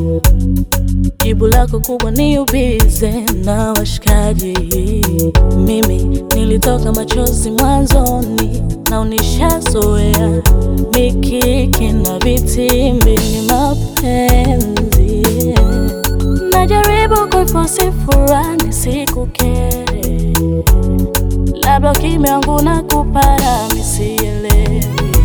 Jibu lako kubwa ni ubize na washikaji. Mimi nilitoka machozi mwanzoni na unishazoea mikiki na vitimbi ni mapenzi. Najaribu kuifosi furaha nisikukere, labda ukimya wangu na kupara misielewi.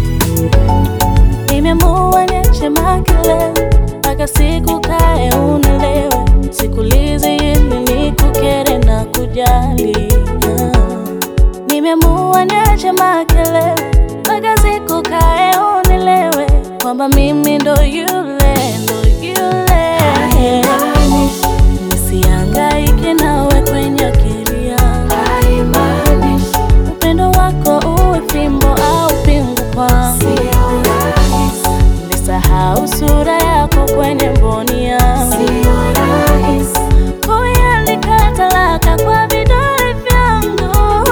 Nimeamua niache makelele mpaka siku kae unielewe, sikulizi ili nikukere na kujali. Ah. Nimeamua niache makelele mpaka siku kae unielewe kwamba mimi ndo yule ndo yule. Nisihangaike nawe kwenye akili yangu, upendo wako uwe fimbo au pingu kwangu. Nisahau sura yako kwenye mboni yangu, kuiandika talaka kwa vidole vyangu.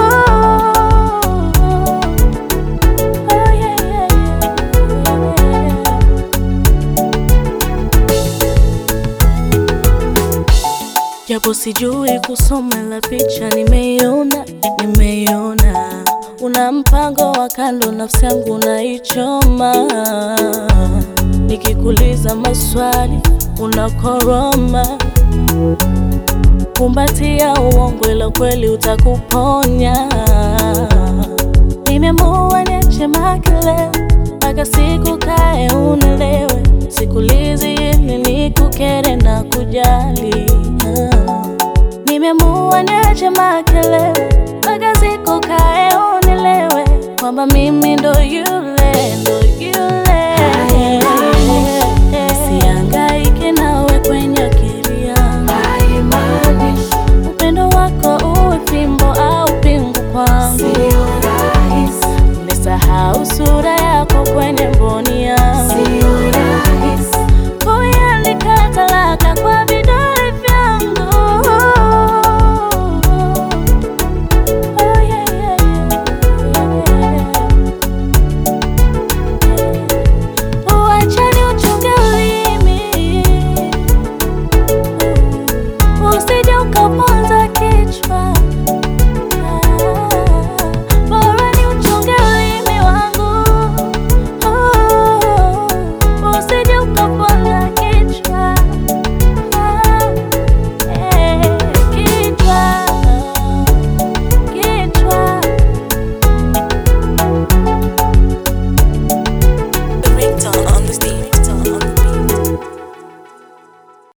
Oh, yeah, yeah, yeah. Japo sijui kusoma la picha, nimeiona, nimeiona. Una mpango wa kando, nafsi yangu naichoma. Nikikuuliza maswali unakoroma, kumbatia uongo, ila kweli utakuponya. Nimeamua niache makelele mpaka siku kae unielewe, sikulizi ili nikukere na kujali. Ah. Nimeamua niache makelele mpaka siku kae unielewe kwamba mimi ndo yule ndo yule